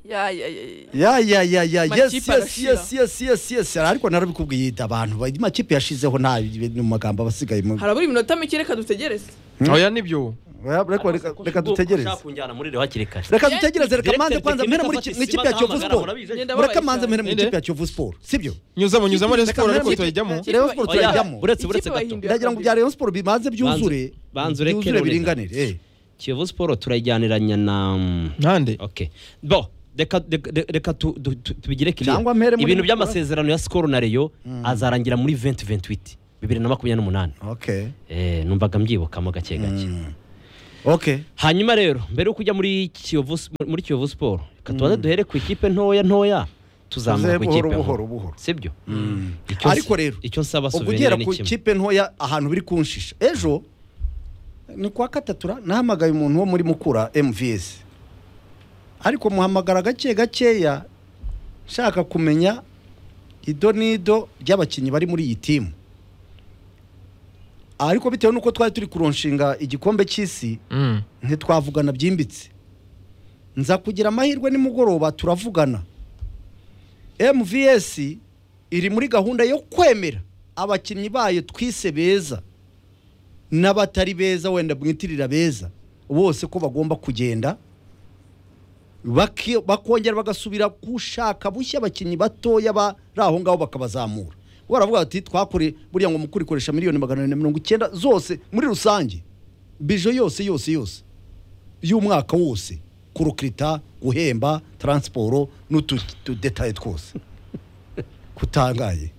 Ay, ay, ay. ya ya ya ya yes Amakipe yes arashira. yes yes yes yes Hari ariko narabikubwiye abantu ba- amakipe yashizeho nta mu magambo aba asigaye mu- harabura iminota mike reka dutegereze oya nibyo Oya, reka- reka reka dutegereze ushaka kunjyana muri rero hakiri kare reka dutegereze reka Directeur manze kwanza mpere technique muri afata ki- mu ikipe ya isima kiyovu agahamagara, siporo murabizi? Ngenda mureka babaye manze cyane. mpere mu Inde? ikipe ya kiyovu siporo sibyo nyuzamo nyuzamo rero Reka siporo ariko mpere- turayijyamo Rero siporo Oya, turayijyamo uretse Ikipe uretse gato bahinduye ndagira ngo bya rayon siporo bibanze byuzure Banze- banze ureke byuzure none. biringanire eh. kiyovu siporo turayijyaniranya na mm, ntande ok bo reka reka- reka- reka tu- tu- tu- tubigire kiriya Cyangwa mpere muri- ibintu by'amasezerano ya sikoro na reyo azarangira muri 2028 bibiri na makumyabiri n'umunani okay Eh, numvaga mbyibukamo gake gake okay hanyuma rero mbere yuko ujya muri kiyovu s- muri kiyovu siporo reka tubanze duhere ku ikipe ntoya ntoya tuzamuka ku Tuze buhoro, ikipe buhoro, nkuru. buhoro. sibyo Icyo ariko nsa- rero icyo nsaba ubwo suvenire ugera ni ku kimwe ikipe ntoya ahantu biri kunshisha ejo ni kwa katatura nahamagaye umuntu wo muri mukura mvs ariko muhamagara gake gakeya nshaka kumenya ido n'ido ry'abakinnyi bari muri iyi timu ariko bitewe n'uko twari turi kuronshinga igikombe cy'isi Mm. ntitwavugana byimbitse nza kugira amahirwe nimugoroba turavugana mvs iri muri gahunda yo kwemera abakinnyi bayo twise beza n'abatari beza wenda mwitirira beza bose ko bagomba kugenda baki- bakongera bagasubira gushaka bushya abakinnyi batoya bari aho ngaho bakabazamura baravuga bati twakore buriya ngo mukuru ikoresha miliyoni magana arindwi na mirongo icyenda zose muri rusange bije yose yose yose y'umwaka wose kurukirita guhemba taransiporo n'utudetaye twose kutangaye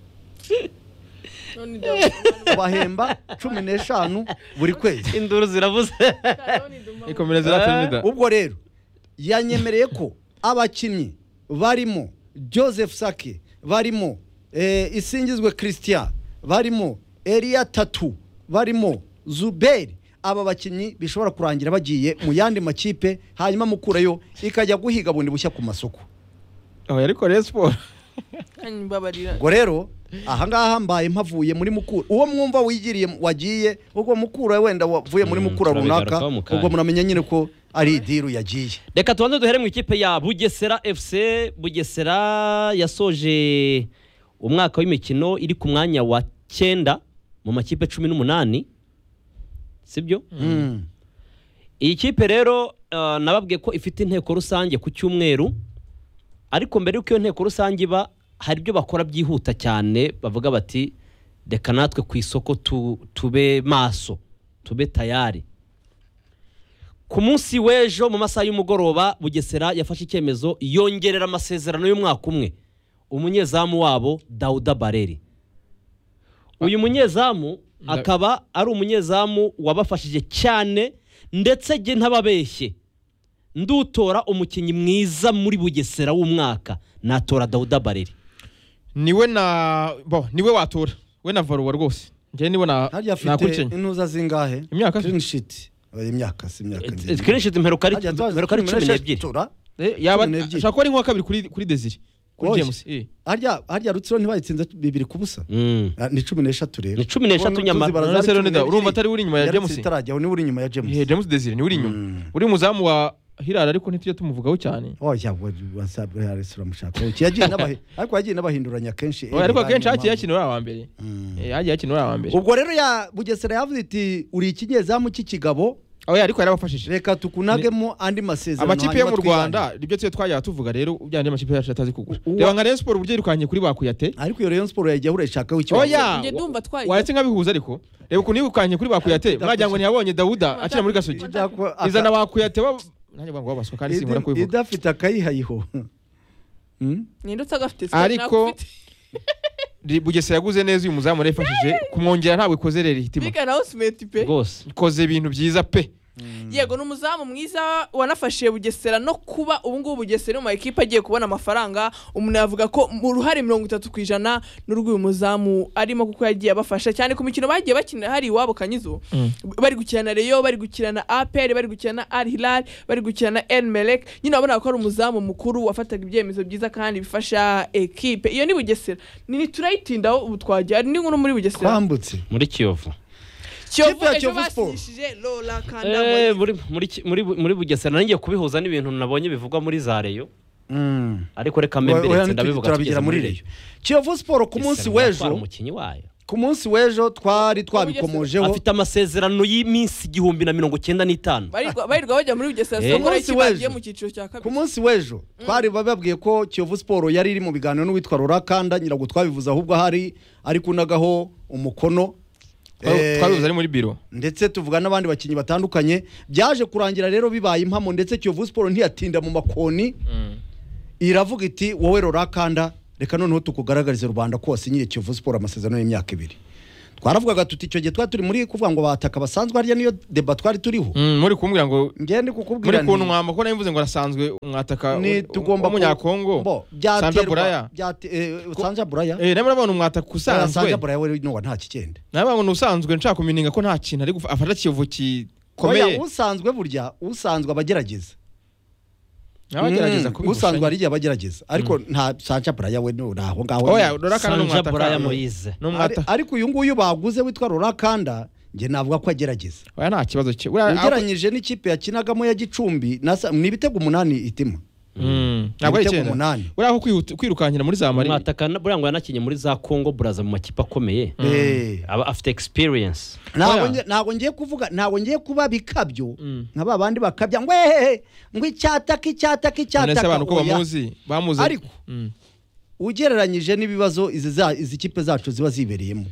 none ndabona bahemba cumi n'eshanu buri kwezi induru ziravuze none ndumva- ikomereza iratumida ubwo rero yanyemereye ko abakinnyi barimo joseph sake barimo eh, isingizwe christian barimo eriya tatu barimo zuberi aba bakinnyi bishobora kurangira bagiye mu yandi makipe hanyuma mukurayo ikajya guhiga bundi bushya ku masoko oya ariko rero siporo Kandi mbabarira ubwo rero ahangaha mbaye mpavuye muri mukura uwo mwumva wigiriye wagiye ubwo mukura wenda wavuye muri Mm, mukura runaka turabigarukaho mu kanya. ubwo muramenya nyine ko ari idiru yagiye reka tubanze duhere mu ikipe ya bugesera fc bugesera yasoje umwaka w'imikino iri ku mwanya wa cyenda mu makipe cumi n'umunani sibyo Mm. iyi kipe rero eh, nababwiye ko ifite inteko rusange ku cyumweru ariko mbere y'uko iyo nteko rusange iba hari ibyo bakora byihuta cyane bavuga bati reka natwe ku isoko tu- tube maso tube tayari ku munsi w'ejo mu masaha y'umugoroba bugesera yafashe icyemezo yongerera amasezerano y'umwaka umwe umunyezamu wabo dawuda bareri uyu munyezamu Nda- akaba ari umunyezamu wabafashije cyane ndetse jye ntababeshye ndutora umukinnyi mwiza muri bugesera w'umwaka natora dawuda bareri niwe na bo niwe watora we na varuwa rwose njyewe niwe na harya afite nakurikiranye intuza zingahe Imyaka? clean sheet Eh, imyaka si imyaka ni- kenshi imperuka ari Harya twazi imperuka ari cumi cumi n'eshatu, n'ebyiri tura. Eh, yaba cumi n'ebyiri. ashobora kuba ari nko kabiri kuri kuri desire kuri Oya. james eh. harya harya rutsiro ntibayitsinze bibiri ku busa Mm. Ah, ni cumi n'eshatu rero Ni cumi n'eshatu Ubona nyamara. tuzi barazari Nonese cumi Leonidas, n'ebyiri. urumva atari uri inyuma ya Yari James? itarajya, ni uri inyuma ya Eh, james james desire niwe uri inyuma uri umuzamu wa hirara ariko ntitujya tumuvugaho cyane oya we- wasabwe harisi uramushaka Uki, yagiye n'abahi- ariko yagiye n'abahinduranya kenshi Oya, ariko Eh, akenshi niyo hagiye mpamvu. hakinira uriya wa mbere Mm. Eh, hagiye hakinira uriya wa mbere ubwo rero ya bugesera yavuze iti uri ikinyezamu cy'ikigabo oya ariko yarabafashije reka tukunagemo andi masezerano amakipe yo mu hanyuma twibande. rwanda nibyo tujya twajyaga tuvuga rero byandi amakipe yacu atazi kugura Uwa- reba nka rayon siporo uburyo yirukanye kuri bakuyate ariko iyo rayon siporo yagiye ahura ishakaho ikibazo oya Njye ndumva twayiga. waretse nk'abihuza ariko reba ukuntu yirukanye kuri bakuyate mwagira ngo ntiyabonye dawuda akina muri gasogi Idako- aka- izana bakuyate wa- nanjye ngo wabaswa kandi Idi- sinkunda kubivuga idafite akayihayiho Hmm? ninde utagafite se Ariko- nakufite. Ri- bugesera yaguze neza uyu muzamu yarayifashije kumwongera ntabwo ikoze rero ihitima Bigana nawe simeti pe rwose ikoze ibintu byiza pe yego ni umuzamu mwiza wanafashije bugesera no kuba ubu ngubu bugesera mu ma ekipa agiye kubona amafaranga umuntu yavuga ko mu ruhare mirongo itatu ku ijana n'urw'uyu muzamu arimo kuko yagiye abafasha cyane ku mikino bagiye bakinira hari iwabo kanyizo bari gukina na reyo bari gukina na aperi bari gukina na al hilal bari gukina na el melek nyine urabona ko ari umuzamu mukuru wafataga ibyemezo byiza kandi bifasha ekipe iyo ni bugesera ni turayitindaho ubu twajya hari n'inkuru muri bugesera twambutse muri kiyovu kiyovu Kipe ya ejo Kiyovu Sport. basishije lola Eh, kanda muri muri Ki- muri Bu- muri bugesera nanjye kubihuza n'ibintu nabonye bivugwa muri za reyo Mm. ariko reka mbembere ndabivuga turabigira muri reyo kiyovu siporo ku munsi w'ejo umukinnyi wayo ku munsi w'ejo twari twabikomojeho afite amasezerano y'iminsi igihumbi na mirongo icyenda n'itanu Barirwa barirwa bajya muri Bugesera Eh. soko Ku munsi bagiye w'ejo. mu cyiciro cya ku kabiri. munsi w'ejo twari bababwiye ko kiyovu siporo yari iri mu biganiro n'uwitwa rurakanda nyirabwo twabivuze ahubwo ahari ari kunagaho umukono Eh, twabibuze ari muri biro ndetse tuvuga n'abandi bakinnyi batandukanye byaje kurangira rero bibaye impamo ndetse kiyovu siporo ntiyatinda mu makoni iravuga iti wowe rurakanda reka noneho tukugaragarize rubanda ko wasinyiriye kiyovu siporo amasezerano y'imyaka ibiri twaravugaga tuti icyo gihe twari turi muri kuvuga ngo bataka basanzwe harya niyo deba twari turiho muri kumbwira ngo ngende muri kukubwira nti- kunwama ko nabivuze ngo arasanzwe mwataka ni tugomba ku- umunyakongo bo byaterwa Sanja Buraya byate- eh, Sanja Buraya eh namwe urabona umwataka Buraya, Sanja usanzwe Buraya we nuwa nta kigenda nababona usanzwe nshaka kumininga ko nta kintu ari gufa- afata kiyovu oya gikomeye usanzwe burya usanzwe abagerageza abagerageza Mm, kubigusanya. usanzwe hari igihe abagerageza ariko nta Sanja Buraya we nuwo aho ngaho oya dorakana ni sanja umwataka buraya moyize ni Ari- umwataka ariko uyu nguyu baguze witwa Rurakanda njye navuga ko agerageza oya nta kibazo cye Buriya- ugereranyije n'ikipe yakinagamo ya Gicumbi na Sa- ni ibitego umunani itima Mm, ntabwo ari ibitego icyenda umunani. uriya aho kwihuta- kwirukankira muri za mari umwataka na- burya ngo yanakinnye muri za kongo buraza mu makipe akomeye Eh, aba afite experience ntabwo Oya. nge- ntabwo ngiye kuvuga ntabwo ngiye kuba bikabyo Mm. nka ba bandi bakabya ngo ehehe ngo icyataka icyataka none se icyataka abantu ko oya. bamuzi bamuzi Ariko- Mm. ugereranyije n'ibibazo izi za- izi kipe zacu ziba zibereyemo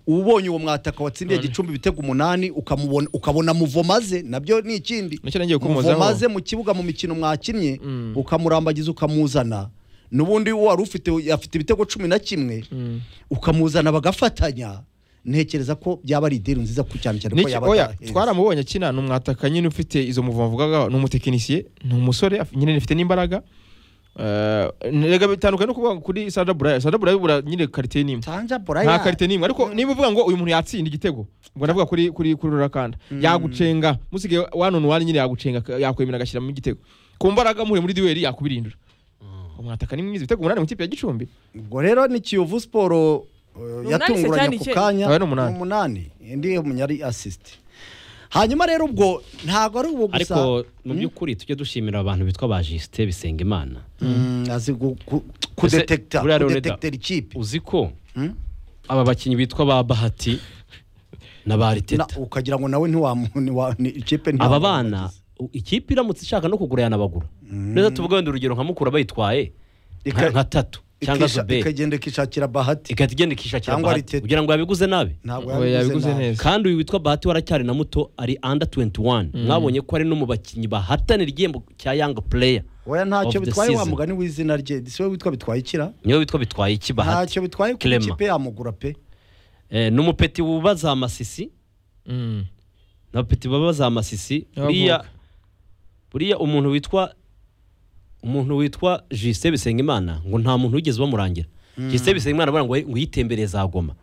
ubonye uwo mwataka watsindiye gicumbi ibitego umunani ukamubona ukabona muvomaze nabyo ni ikindi Nicyo nagiye kumuzaho. muvomaze mu kibuga mu mikino mwakinnye Mm. ukamurambagiza ukamuzana n'ubundi wari ufite afite ibitego cumi na kimwe Mm. ukamuzana bagafatanya ntekereza ko byaba ari ideni nziza ku cyane cyane ko Niki- yaba oya ataheza. twaramubonye akina ni umwataka nyine ufite izo muvumo mvugaga ni umutekinisiye ni umusore af- nyine afite n'imbaraga Eh, rega bitandukanye no kuvuga ngo kuri Sandra Buraya Sandra Buraya bura nyine karite ni imwe Sanja Buraya. nta karite ni imwe ariko niba uvuga ngo uyu muntu yatsinda igitego ubwo ndavuga kuri kuri kuri Rurakanda yagucenga musigaye wanone wani nyine yagucenga ak- yakwemera agashyiramo igitego ku mbaraga muri muri duweri yakubirindura umwataka ni mwiza ibitego umunani mu ikipe ya Gicumbi ubwo rero ni kiyovu siporo eh, Ni umunani yatunguranye se ako cyane kanya Oya, ni umunani. Ni umunani indi umunyari asisite hanyuma rero ubwo ntabwo ari ubwo gusa ariko mu by'ukuri tujye dushimira abantu bitwa ba jisite bisenga imana Mm, azi gu- ku- kudetekita buriya Leonardo- kudetekitera ikipe uzi ko Hmm? aba bakinnyi bitwa ba bahati na ba Na- riteta ukagira ngo nawe ntiwamu- ntiwa- ni ikipe ntiwa- aba bana u- ikipe iramutse ishaka no kugura yanabagura neza tuvuga wenda urugero nka mukura bayitwaye Ika- nka nka tatu cyangwa ikisha- zuberi ikagenda ikishakira bahati igahita igenda ikishakira Cyangwa bahati Arteta. kugira ngo yabiguze nabi ntabwo Oya, yabiguze yabiguze nabi. neza kandi uyu witwa bahati waracyari na muto ari under 21 mwabonye ko ari no mu bakinnyi bahatanira igihembo cya young player oya ntacyo Of the bitwaye wa season. mugani w'izina rye si we witwa bitwaye ikira niyo witwa bitwaye iki bahati ntacyo bitwaye ku Clement. ikipe yamugura pe Eh, n'umupeti wubaza amasisi Mm. n'abapeti baba baza amasisi buriya Y'abavuka. buriya umuntu witwa umuntu witwa Justin Bisengimana ngo nta muntu wigeze bamurangira Justin Bisengimana bara ngo ngo yitembereye za Goma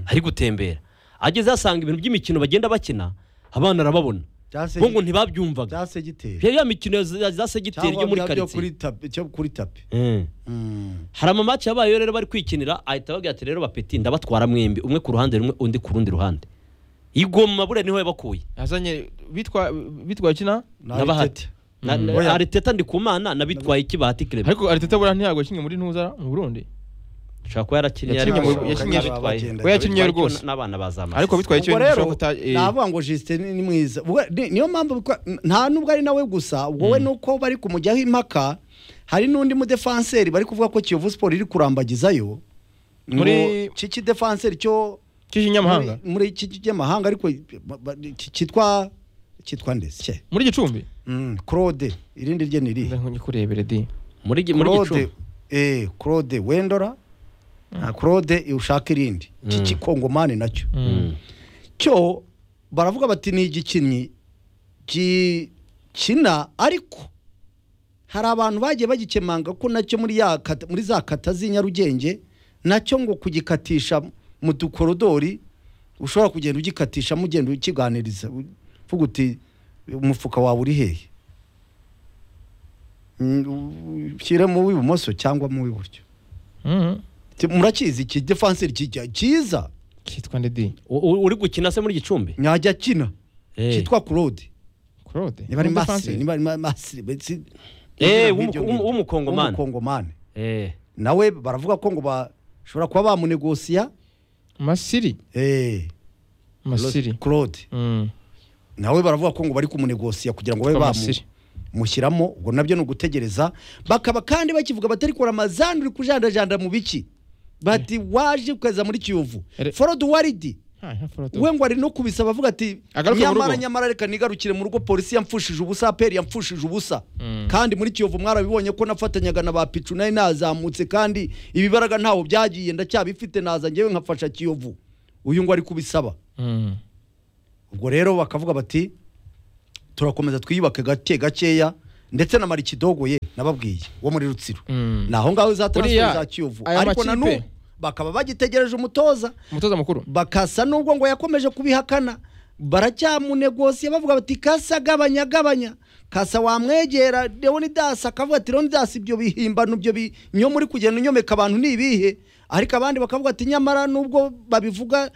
ari gutembera ageze asanga ibintu by'imikino bagenda bakina abana arababona Byase- bo ngo ntibabyumvaga byase gitera bya ya mikino za- za segiteri cyangwa yo muri bya byo kuri karitsiye tapi cyo kuri tapi Mm. Mm. hari amamaci yabayeho rero bari kwikinira ahita ababwira ati rero bapeti ndabatwara mwembi umwe ku ruhande rumwe undi ku rundi ruhande igoma buriya niho yabakuye yazanye bitwa bitwa kina na bahati Na- na- Oya. ariteta ndikumana nabitwaye iki bahati kirebe ariko ariteta buriya ntiyago yakinnye muri ntuza mu Burundi ushobora kuba yarakinnye Yakinnye ariko mu- ashobora yakinnye kuba yabitwaye. abagenda. we yakinnye Ariko rwose n'abana bazamara ariko bitwaye icyo ubwo rero gishobora kuta eh, navuga ngo Justin ni mwiza Ubwo ni- niyo mpamvu bitwa- nta nubwo ari nawe gusa ubwo we nuko bari kumujyaho impaka hari n'undi mudefanseri bari kuvuga ko Kiyovu Sport iri kurambagizayo Muri- muri kiki defanseri cyo cy'ikinyamahanga muri- muri kiki cy'amahanga ariko ba- ba- ki- kitwa kitwa ndetse muri gicumbi Mm, Claude irindi rye ni irihe nkikurebere di muri gi- muri Claude gicumbi eh Claude Wendora na Claude ushaka irindi kiki kongomani nacyo Mm. cyo baravuga bati ni igikinnyi gikina ariko hari abantu bagiye bagikemanga ko nacyo muri ya kata- muri za kata z'i nyarugenge nacyo ngo kugikatisha mu dukorodori ushobora kugenda ugikatishamo ugenda ukiganiriza uvuga uti umufuka wawe uri hehe Mm, ushyire mu w'ibumoso cyangwa mu w'iburyo Ti- murakizi iki defanseri kijya cyiza cyitwa nde di U- u- uri gukina se muri gicumbi nyajya akina Eh. cyitwa claude claude niba ari Defensive. masire niba ari ma- masire mbese Eh, nk'ibyo w'umu- ngibyo. w'umukongomani. w'umukongomani Eh, nawe baravuga ko ngo bashobora kuba bamunegosiya masiri eh masiri claude Mm. nawe baravuga ko ngo bari kumunegosiya kugira ngo babe Kwa Masiri. bamushyiramo ubwo nabyo ni ugutegereza bakaba kandi bakivuga batari kora amazani uri kujandajanda mu biki bati waje ukaza muri kiyovu Ere- forodi waridi Ha, ha, foto. we ngo ari no kubisabavuga bavuga ati Agaruke mu nyamara rugo." nyamara reka nigarukire mu rugo polisi yamfushije ubusa aperi yamfushije ubusa Mm. kandi muri kiyovu mwarabibonye ko nafatanyaga na ba picu nayo nazamutse kandi ibibaraga ntaho byagiye ndacyabifite naza ngewe nkafasha kiyovu uyu ngo ari kubisaba Mm. ubwo rero bakavuga bati turakomeza twiyubake gake gakeya ndetse na marikidogo ye nababwiye wo muri rutsiro Mm. ni aho ngaho za transfer Buriya, za kiyovu aya ariko na makipe- n'ubu bakaba bagitegereje umutoza umutoza mukuru bakasa nubwo ngo yakomeje kubihakana baracyamunegosiye bavuga bati kasa gabanya gabanya kasa wamwegera leonidas akavuga ati leonidas ibyo bihimbano ibyo binyo muri kugenda unyomeka abantu ni ibihe ariko abandi bakavuga ati nyamara nubwo babivuga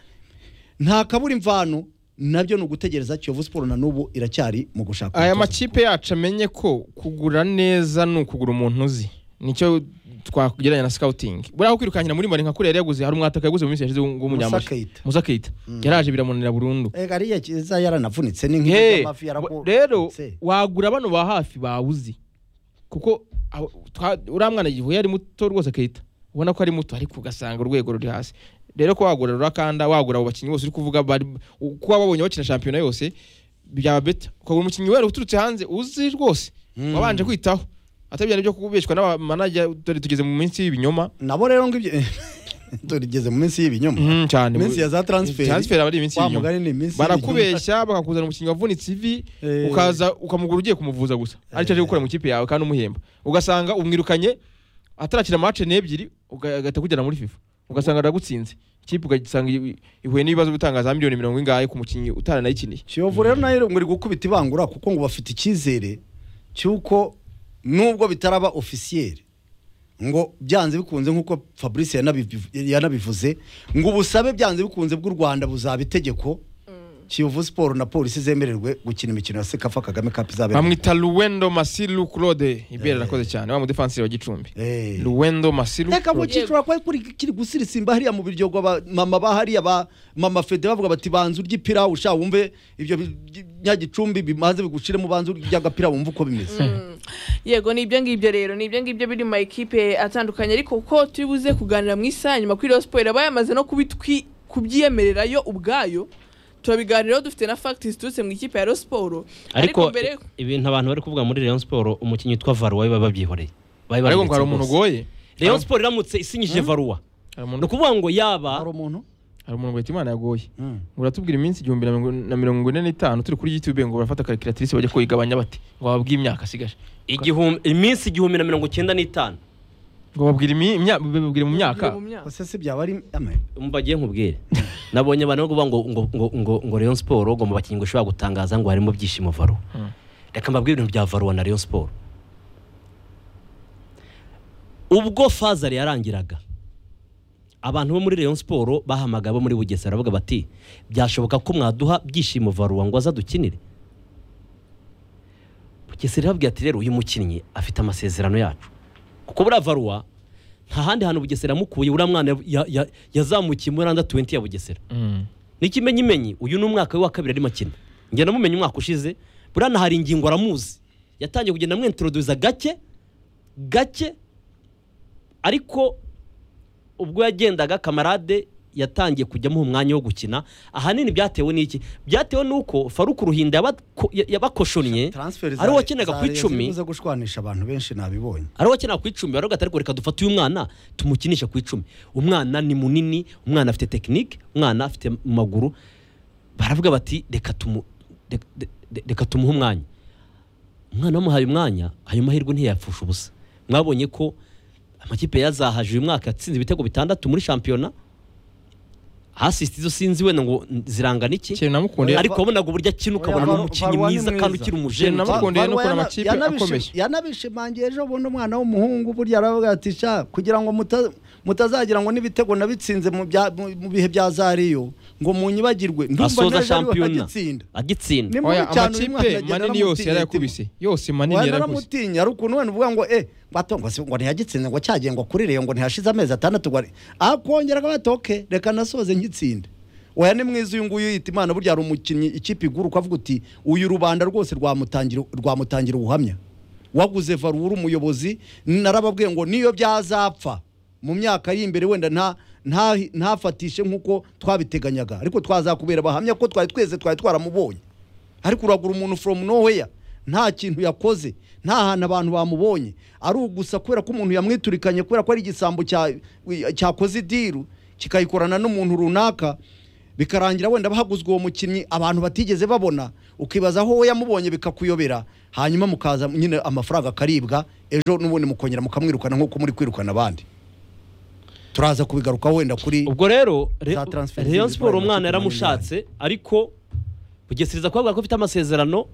nta kabura imvano nabyo ni ugutegereza kiyovu siporo na n'ubu iracyari mu gushaka aya umutoza. makipe yacu amenye ko kugura neza ni ukugura umuntu uzi nicyo twagereranya na scouting buriya kwirukankira muri mari nka kuriya yari yaguze hari umwataka yaguze mu minsi yashize Musa Keita. musa kayita yaraje biramunanira burundu Eh, ariya kiza yaranavunitse ni nk'ibyo Hey, by'amafi wa- yarago- rero Se. wagura bano ba hafi bawuzi kuko aho- twa- uriya mwana igihe yari muto rwose akahita ubona ko ari muto ariko ugasanga urwego ruri hasi rero ko wagura rurakanda wagura abo bakinnyi bose uri kuvuga bari u- kuba babonye bakina shampiyona yose byaba beta ukagura umukinnyi wera uturutse hanze uzi rwose wabanje kwitaho atabya nibyo kubeshywa n'abamanajya dore tugeze mu minsi y'ibinyoma nabo rero ngo ibyo turigeze mu minsi y'ibinyoma Mhm, cyane Iminsi ya za transfer. transfer aba ari iminsi Wa y'inyuma mugani ni iminsi barakubeshya bakakuzana umukinnyi wavunitse ivi Eh. ukaza ukamugura ugiye kumuvuza gusa aricyo aje gukora mu kipe yawe kandi umuhemba ugasanga umwirukanye atarakina match n'ebyiri uga- agahita kujyana muri FIFA ugasanga aragutsinze ikipe ugasanga i- ihuye n'ibibazo bitangaza za miliyoni mirongo ingahe ku mukinnyi utaranayikiniye kiyovu rero nayo ngo iri gukubita ibangura kuko ngo bafite icyizere cy'uko nubwo bitaraba ofisiyeri ngo byanze bikunze nk'uko fabrice yanabiv- yanabivuze ngo ubusabe byanze bikunze bw'u rwanda buzaba itegeko kiyovu siporo na polisi zemererwe gukina imikino ya sekafa kagame kapu izabera bamwita luwendo masilu claude ibera arakoze cyane wa mudefansiri wa gicumbi Eh. luwendo masilu reka Claude. mukicura kwa kuri kiri gusirisimba hariya mu biryo ba mama ba hariya ba mama fede bavuga bati banza urya ipira usha wumve ibyo bi- nyagicumbi bimaze bigushiremo banza urya agapira wumve uko bimeze yego ni ibyo ngibyo rero ni ibyo ngibyo biri mu makipe atandukanye ariko uko turi buze kuganira mu isaha nyuma kuri Rayon Sport aba yamaze no kubitwi kubyiyemerera yo ubwayo turabiganiraho dufite na facts ziturutse mu ikipe ya Rayon Sport ariko mbere ibintu abantu bari kuvuga muri Rayon Sport umukinnyi witwa Varua baba babyihoreye Bari ariko ngo baranditse hari umuntu rwose. ugoye Rayon Sport iramutse isinyije Varua hari ni umuntu ukuvuga ngo yaba hari umuntu hari umuntu wahita imana yagoye uratubwira iminsi igihumbi na mirongo- na mirongo ine n'itanu turi kuri youtube ngo barafata karikiratirise bajya kuyigabanya bati ngo bababwire imyaka asigaje igihumbi iminsi igihumbi na mirongo icyenda n'itanu ngo babwire imi- imya- babibwire mu myaka mu myaka. ese si byaba ari ame mbagiye nkubwire nabonye abantu bavuga ngo ngo ngo ngo ngo Rayon Sport ngo mu bakinnyi ngo ushobora gutangaza ngo harimo byishimo Varua reka mbabwire ibintu bya Varua na Rayon Sport ubwo Fazari yarangiraga abantu bo muri Rayon Sport bahamagaye abo muri Bugesera bavuga bati byashoboka ko mwaduha byishimo Varua ngo azadukinire Bugesera yababwiye ati rero uyu mukinnyi afite amasezerano yacu kuko buriya Varua nta handi hantu Bugesera yamukuye uriya mwana ya- ya- ya- yazamukiye muri randa 20 ya Bugesera Mm. n'ikimenyimenyi uyu ni umwaka we wa kabiri arimo akina njye namumenye umwaka ushize buriya hari ingingo aramuzi yatangiye kugenda amwintroduza gake gake ariko ubwo yagendaga kamarade yatangiye kujya amuha umwanya wo gukina ahanini byatewe n'iki byatewe n'uko faruku ruhinda yabako- yabakoshonnye transfer ari uwakenaga ku icumi uza gushwanisha abantu benshi nabibonye ari uwakenera ku icumi baravuga ati ariko reka dufate uyu mwana tumukinishe ku icumi umwana ni munini umwana afite tekinike umwana afite mu maguru baravuga bati reka tumu reka- reka- reka tumuhe umwanya umwana bamuhaye umwanya ayo mahirwe ntiyapfusha ubusa mwabonye ko amakipe yazahaje uyu mwaka yatsinze ibitego bitandatu muri shampiyona hasisite izo sinzi wenda ngo zirangana iki kintu namukundira ariko wabonaga uburyo akina ukabona ni Varwa- umukinnyi Varwa ni mwiza kandi mwiza. ukiri umujeni Kintu namukundiye Ba- ni ukuntu Varwa amakipe yana- yanabishim- akomeye. yanabishimangiye ejo bundi umwana w'umuhungu burya aravuga ati sha kugira ngo muta- mutazagira ngo n'ibitego nabitsinze mu bya- mu- mu bihe bya zariyo ngo munyibagirwe ndumva asoza naje ariwe shampiyona agitsinda agitsinda ni muri Oya, cyane uyu mwana amakipe agenda manini yose aramutinya yarayakubise yose manini Oya, yarakubise naramutinya ari ukuntu wenda uvuga ngo eh bato ngo si- ngo ntiyagitsinze ngo cyagiye ngo kuri reyo ngo ntihashize amezi atandatu ngo ari- akongera kabatoke reka nasoze nkitsinde oya ni mwiza uyu nguyu yita imana burya hari umukinnyi ikipe iguruka avuga uti uyu rubanda rwose rwamutangira rwamutangira ubuhamya waguze varura umuyobozi narababwiye ngo niyo byazapfa mu myaka iri imbere wenda nta nta ntafatishe nk'uko twabiteganyaga ariko twazakubera abahamya ko twari twese twari twaramubonye ariko uragura umuntu from nowhere nta kintu yakoze nta hantu abantu bamubonye ari ugusa kubera ko umuntu yamwiturikanye kubera ko ari igisambo cya- cyakoze idiru kikayikorana n'umuntu runaka bikarangira wenda bahaguzwe uwo mukinnyi abantu batigeze babona ukibaza aho we yamubonye bikakuyobera hanyuma mukaza nyine amafaranga akaribwa ejo n'ubundi mukongera mukamwirukana nk'uko muri kwirukana abandi turaza kubigarukaho wenda kuri ubwo rero Re- Za transfer Rayon fees Sport bahaye umwana ikipe yaramushatse ariko bugesiriza kubabwira ko afite amasezerano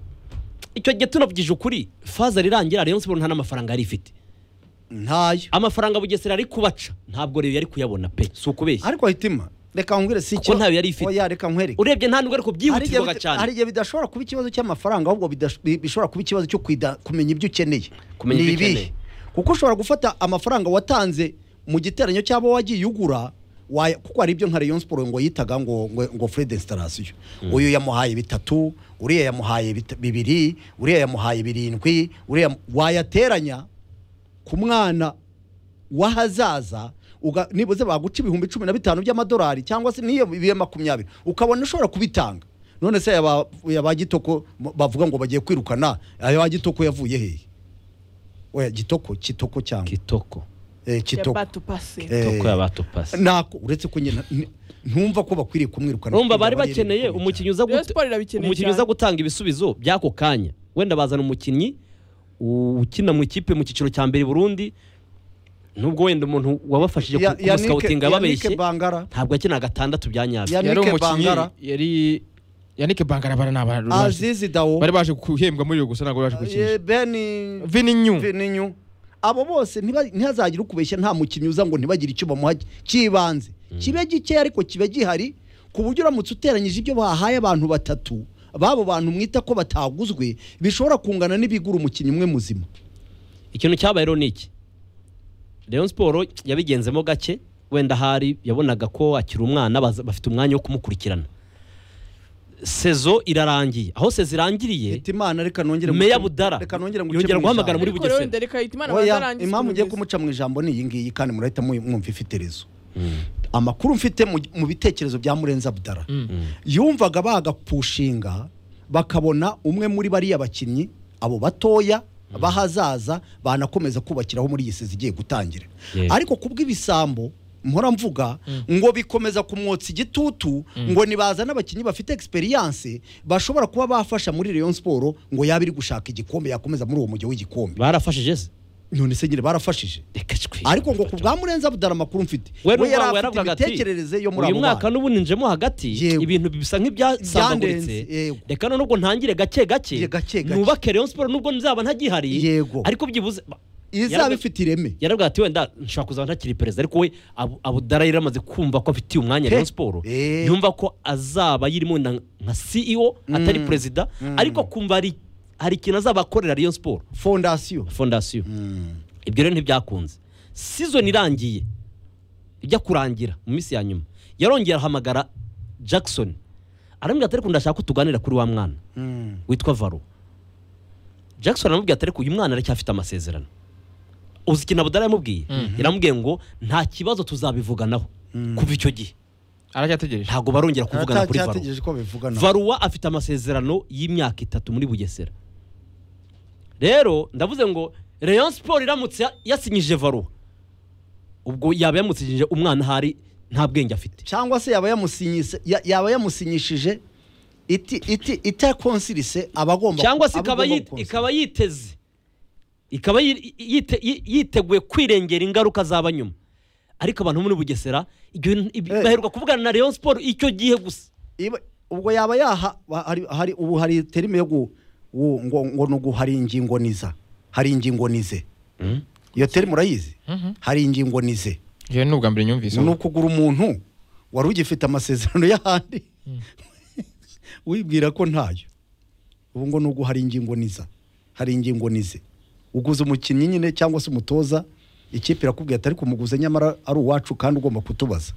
icyo gihe tunavugije ukuri faza rirangira Rayon Sport nta n'amafaranga yari ifite ntayo amafaranga bugesera ari kubaca ntabwo rero yari kuyabona pe si ukubeshya ariko hitima reka nkubwire si Kuko ntayo yari ifite. Oya, reka nkwereke urebye nta nubwo ariko Harigihe byihutirwaga bita- cyane harigihe bidashobora kuba ikibazo cy'amafaranga ahubwo bidash- bi- bishobora kuba ikibazo cyo kwida- kumenya ibyo ukeneye Kumenya ibyo Ni ibihe? ukeneye. kuko ushobora gufata amafaranga watanze mu giteranyo cy'abo wagiye ugura waya- kuko hari ibyo nka Rayon Sport ngo yitaga ngo ngo, ngo Fred installation uyu yamuhaye bitatu uriya yamuhaye bita- bibiri uriya yamuhaye birindwi uriya yam- wayateranya ku mwana wahazaza uga- nibuze baguca ibihumbi cumi na bitanu by'amadolari cyangwa se n'iyo bibe makumyabiri ukabona ushobora kubitanga none se aba- aba gitoko m- bavuga ngo bagiye kwirukana aba gitoko yavuye hehe oya gitoko kitoko cyangwa kitoko eh, ya kitoko bato pasi Eh, kitoko yabatopasi nako uretse ko nyine n- ntumva ko bakwiriye kumwirukana urumva kuko bari yaba yariye bakeneye bikomeye umukinnyi uza Rayon guta- Sport irabikeneye umukinnyi uza cyane. gutanga ibisubizo by'ako kanya wenda bazana umukinnyi ukina mu ikipe mu cyiciro cya mbere i burundi nubwo wenda umuntu wabafashije cyane. Ya- Yannick- kumusikabutinga Yannick yababeshye Bangara ntabwo akina gatandatu bya nyabyo Ya- yari Yannick umukinnyi Bangara. yari yanike bangara bara n'abantu bari Azizi Dawo baje guhembwa muri iyo gusa ntabwo bari baje gukinisha eh, Benny vini nyu Vininyu abo bose ntiba- ntihazagire ukubeshya nta mukinnyi uza ngo ntibagire icyo bamuha cy'ibanze kibe gikeya ariko kibe gihari ku buryo uramutse uteranyije ibyo bahaye abantu batatu babo bantu mwita ko bataguzwe bishobora kungana n'ibigura umukinnyi umwe muzima ikintu cyabaye rero ni iki Rayon Sport yabigenzemo gake wenda ahari yabonaga ko akiri umwana baza- bafite umwanya wo kumukurikirana sezo irarangiye aho sezo irangiriye Eti Imana reka nongere Meya nguce- Budara reka nongere nguce yongera mu ijambo. guhamagara muri ariko rero Bugesera. wenda reka yita imana Oya, bazarangize impamvu ugiye kugeza- kumuca mu ijambo ni iyi ngiyi kandi murahita mu- mwumva ifite rezo amakuru mfite mu- mu bitekerezo bya murenzi abudara yumvaga bagapushinga bakabona umwe muri bariya bakinnyi abo batoya bahazaza banakomeza kubakiraho muri iyi sizi igiye gutangira Yego. ariko kubw'ibisambo mpora mvuga ngo bikomeza kumwotsa igitutu ngo nibazana abakinnyi bafite experience bashobora kuba bafasha muri Rayon Sport ngo yaba iri gushaka igikombe yakomeza muri uwo mujyi w'igikombe barafashije se none se nyine barafashije reka cwe ariko ngo ku bwa murenzi abudara amakuru mfite we we yari n'uwawe afite yaravuga ati imitekerereze yo muri uyu abo mwaka bana n'ubu ninjemo hagati Yego. ibintu bisa nk'ibyasambaguritse Byandenze, yego. reka none ubwo ntangire gake gake Ye, gake, gake. nubake Rayon Sport nubwo nzaba ntagihari Yego. ariko byibuze ba- izaba ifite ireme yaravuga ati wenda nshobora kuzaba ntakiri perezida ariko we Abu- abudara yari amaze kumva ko afitiye umwanya Pe. Rayon Sport Eh. yumva ko azaba yirimo wenda nka CEO atari perezida ariko kumva hari hari ikintu azaba akorera Rayon Sport fondasiyo fondasiyo ibyo rero ntibyakunze season irangiye ijya kurangira mu minsi ya nyuma yarongera ahamagara jackson aramubwira ati ariko ndashaka ko tuganira kuri wa mwana witwa varo jackson aramubwira ati ariko uyu mwana aracyafite amasezerano uzi ikintu abudara yamubwiye yaramubwiye ngo nta kibazo tuzabivuganaho kuva icyo gihe aracyategereje ntago barongera kuvugana kuri varo cyategereje ko bivugana varuwa afite amasezerano y'imyaka itatu muri bugesera rero ndavuze ngo Rayon Sport iramutse ya- yasinyije varuwa ubwo yaba yamusinyije umwana ahari nta bwenge afite cyangwa se yaba yamusinyise- ya- yaba yamusinyishije iti iti itakonsirise aba agomba cyangwa se aba ikaba agomba yi- gukonsirise. ikaba yiteze ikaba yi- yite- yi- yiteguye kwirengera ingaruka zaba nyuma ariko abantu bo muri bugesera ibyo bintu- ibi- Eh. baheruka kuvugana na Rayon Sport icyo gihe gusa Iba- ubwo yaba yaha ba- hari- hari ubu hari terime yo gu- wu- ngo ngo ni ugu- hari ingingo niza hari ingingo nize iyo terime urayizi hari ingingo nize iyo ni ubwa mbere nyumvise ni ukugura umuntu wari ugifite amasezerano y'ahandi wibwira ko ntayo ubu ngo nubwo hari ingingo niza hari ingingo nize uguze umukinnyi nyine cyangwa se umutoza ikipe irakubwira ati ariko umuguze nyamara ari uwacu kandi ugomba kutubaza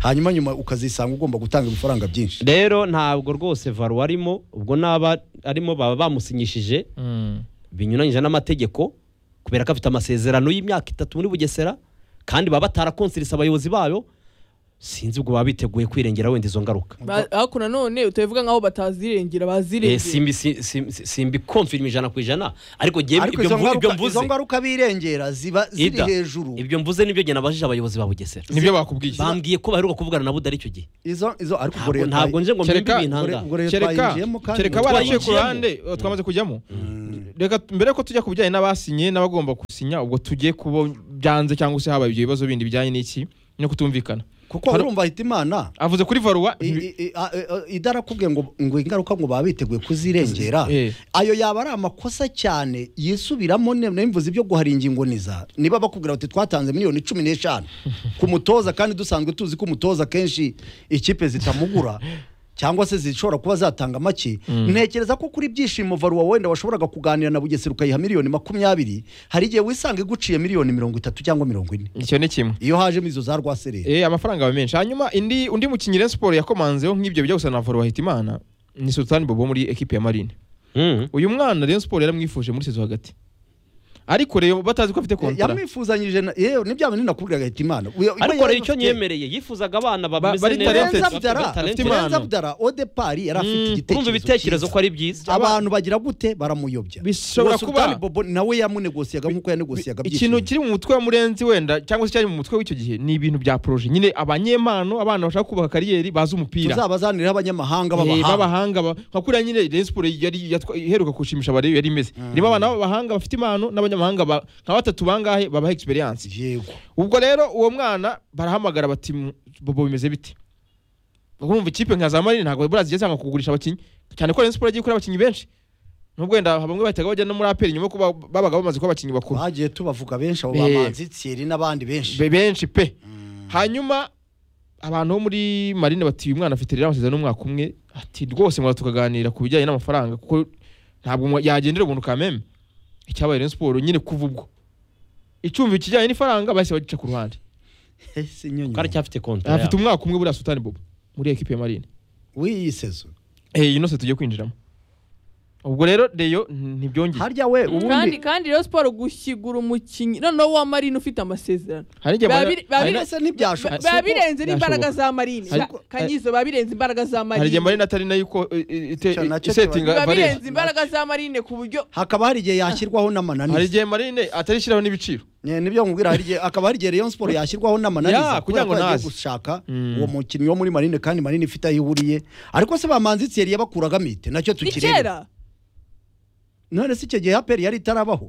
hanyuma nyuma ukazisanga ugomba gutanga ibifaranga byinshi rero ntabwo rwose varo arimo ubwo n'aba arimo baba bamusinyishije binyuranyije n'amategeko kubera ko afite amasezerano y'imyaka itatu muri bugesera kandi baba batarakonserisa abayobozi bayo sinzi ubwo baba biteguye kwirengera wenda izo ngaruka Ba- ariko nanone utabivuga nk'aho batazirengera Eh, bazirengera simbi si- si- si- simbikomfirima ijana ku ijana ariko njyewe ariko ibyo izo mvu- ibyo ngaruka- mvuze izo ngaruka birengera ziba ziri Ida, hejuru ibyo mvuze nibyo njye nabajije abayobozi ba bugesera nibyo bakubwiye bambwiye ko baheruka kuvugana na budari icyo gihe izo izo ariko ubwo Ntabwo- leta ntabwo nje ngo mbimbe Kereka- ibintu aha ngaha. ubwo leta kereka yinjiyemo kandi kereka ubwo- baraciye ku twayinjiyemo. ruhande eh, twamaze kujyamo reka mbere ko tujya ku bijyanye n'abasinye n'abagomba gusinya ubwo tugiye kubo byanze cyangwa se habaye ibyo bibazo bindi bijyanye n'iki no kutumvikana kuko Hari- urumva ahita imana avuze kuri varuwa i- i- i- a- e- e- idarakubwiye ngo ngo ingaruka ngo baba biteguye kuzirengera Eh. ayo yaba ari amakosa cyane yisubiramo ne- nemvuze ibyo guhara ingingo niza niba bakubwira bati twatanze miliyoni cumi n'eshanu ku mutoza kandi dusanzwe tuzi ko umutoza akenshi ikipe zitamugura cyangwa se zishobora kuba zatanga make ntekereza ko kuri byishimo varuwa wenda washoboraga kuganira na bugesera ukayiha miliyoni makumyabiri hari igihe wisanga iguciye miliyoni mirongo itatu cyangwa mirongo ine icyo ni kimwe iyo hajemo izo za rwaserera Eh, amafaranga aba menshi hanyuma indi undi mukinnyi Rayon Sport yakomanzeho nk'ibyo bijya gusa na varuwa hitimana ni sultani bobo wo muri ekipe ya marine Mm. uyu mwana Rayon Sport yaramwifuje muri sezo hagati ariko rero batazi ko afite kontara yamwifuzanyije na- yewe nibya bintu nakubwira agahita imana Uyo- uyo ariko yari rero icyo afite- nyemereye yifuzaga abana bameze bari neza talented. Terenza bafite Budara talent. Afite impano. Terenza Budara Odepari yari afite Mm, igitekerezo urumva ibitekerezo cyiza. ko ari byiza abantu bagira gute baramuyobya Bishobora Uwo Sultan kuba- Bobo nawe yamunegosiyaga nk'uko yanegosiyaga ikintu kiri mu mutwe wa murenzi wenda cyangwa se cyari mu mutwe w'icyo gihe ni ibintu bya poroje nyine abanyempano abana bashaka kubaka kariyeri bazi umupira tuzabazanire abanyamahanga Eh, b'abahanga b'abahanga ba- nka kuriya nyine Rayon Sport yari yatwa- iheruka gushimisha abarebe yari imeze irimo abana b'abahanga bafite impano n'abanyamahanga ba- nka batatu bangahe babaha experience yego ubwo rero uwo mwana barahamagara bati "M- bobo bimeze bite urumva ikipe nka za marine ntabwo buriya zigiye zanga kugurisha abakinnyi cyane ko Rayon Sport yagiye kuri abakinnyi benshi nubwo wenda bamwe bahitaga bajya no muri aperi nyuma yo kuba babaga bamaze kuba abakinnyi bakuru bagiye tubavuga benshi abo Eh. bamanzi Thierry n'abandi benshi Be- benshi pe hanyuma abantu bo muri marine bati uyu mwana afite rero amasezerano y'umwaka umwe ati rwose mura tukaganira ku bijyanye n'amafaranga kuko ntabwo mwa- yagendera ubuntu ka meme icyabaye Rayon Sport nyine kuva ubwo icumbi kijyanye n'ifaranga bahise bagica ku ruhande Ese nyonyo. ko aracyafite kontara afite yabo. umwaka umwe buriya Sultan Bobo muri ekipe ya marine w'iyi sezo eh ino se tugiye kwinjiramo ubwo rero Deyo ntibyongeye harya we kandi ubundi kandi rero siporo gushyigura umukinnyi noneho wa marine ufite amasezerano hari igihe Biba abanya- biri- biba hari biri- na- ese ntibyashoboka Ba- biba birenze n'imbaraga Byashoboka. za marine Ariko- Ka- kanyizo biba birenze imbaraga za hari igihe marine marine atari nayo iko- i- i- ite- Icyo nacyo isetinga biba Varese. birenze imbaraga za marine ku buryo hakaba hari igihe yashyirwaho hari n'amananiza igihe marine atarishyiraho n'ibiciro Nye, nibyo nkubwira hari igihe akaba hari igihe Rayon Sport yashyirwaho n'amananiza Ya, kugira ngo kubera ko yagiye naze. gushaka Mm. uwo mukinnyi wo muri Marine kandi Marine ifite aho ihuriye ariko se bamanzi Thierry yabakuragamo ite nacyo ni tukireba kera none se icyo gihe APR yari itarabaho